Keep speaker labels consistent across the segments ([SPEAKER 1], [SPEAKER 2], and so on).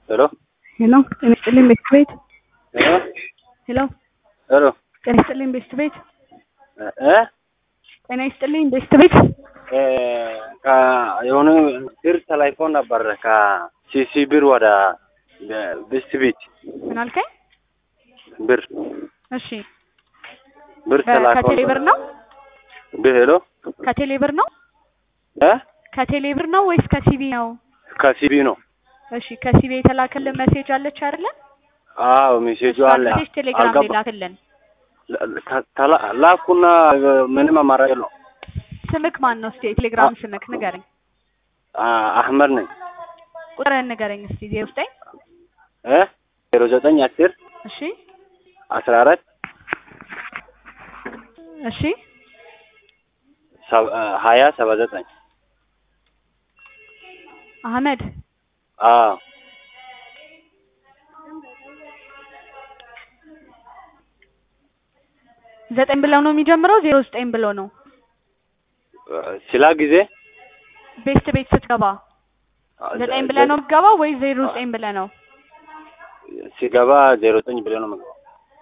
[SPEAKER 1] ሄሎ
[SPEAKER 2] ሄሎ ጤና ይስጥልኝ ቤስት ቤት
[SPEAKER 1] ሄሎ
[SPEAKER 2] ሄሎ
[SPEAKER 1] ሄሎ
[SPEAKER 2] ጤና ይስጥልኝ ቤስት ቤት
[SPEAKER 1] እ
[SPEAKER 2] ጤና ይስጥልኝ ቤስት ቤት
[SPEAKER 1] እ የሆነ ብር ተላልፎ ነበር ከሲሲ ብር ወደ ብስት ቤት
[SPEAKER 2] ምን አልከኝ?
[SPEAKER 1] ብር
[SPEAKER 2] እሺ
[SPEAKER 1] ብር ተላልፎ
[SPEAKER 2] ከቴሌ ብር ነው
[SPEAKER 1] ብር ሄሎ
[SPEAKER 2] ከቴሌ ብር ነው
[SPEAKER 1] እ
[SPEAKER 2] ከቴሌ ብር ነው ወይስ ከሲቢ ነው?
[SPEAKER 1] ከሲቢ ነው።
[SPEAKER 2] እሺ ከሲቢ የተላከልን ሜሴጅ አለች አይደለ?
[SPEAKER 1] አዎ ሜሴጁ አለ።
[SPEAKER 2] ሜሴጅ ቴሌግራም ላይ
[SPEAKER 1] አልገባ
[SPEAKER 2] ላክልን።
[SPEAKER 1] ተላ- ላኩና ምንም አማራጭ የለውም።
[SPEAKER 2] ስምክ ማን ነው? እስቲ የቴሌግራም ስምክ ንገረኝ።
[SPEAKER 1] አ- አህመድ ነኝ
[SPEAKER 2] ቁጥርህን ንገረኝ እስቲ ዜሮ ዘጠኝ
[SPEAKER 1] እ ዜሮ ዘጠኝ አስር
[SPEAKER 2] እሺ
[SPEAKER 1] አስራ አራት
[SPEAKER 2] እሺ
[SPEAKER 1] ሰባ- ሀያ ሰባ ዘጠኝ
[SPEAKER 2] አህመድ
[SPEAKER 1] አዎ
[SPEAKER 2] ዘጠኝ ብለው ነው የሚጀምረው ዜሮ ዘጠኝ ብለው ነው
[SPEAKER 1] ስላ ጊዜ
[SPEAKER 2] ቤስት ቤት ስትገባ ዘጠኝ ብለህ ነው የምትገባው ወይ ዜሮ ዘጠኝ ብለህ ነው?
[SPEAKER 1] ሲገባ ዜሮ ዘጠኝ ብለህ ነው የምገባው።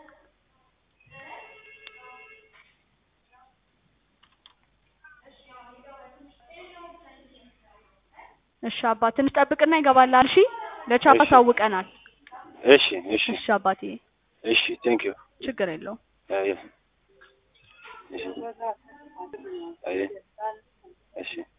[SPEAKER 2] እሺ አባ ትንሽ ጠብቅና ይገባላል። እሺ ለቻፓ
[SPEAKER 1] እሺ።
[SPEAKER 2] ሳውቀናል።
[SPEAKER 1] እሺ እሺ
[SPEAKER 2] እሺ አባቴ
[SPEAKER 1] እሺ ቴንክ ዩ
[SPEAKER 2] ችግር የለውም።
[SPEAKER 1] አይ እሺ አይ እሺ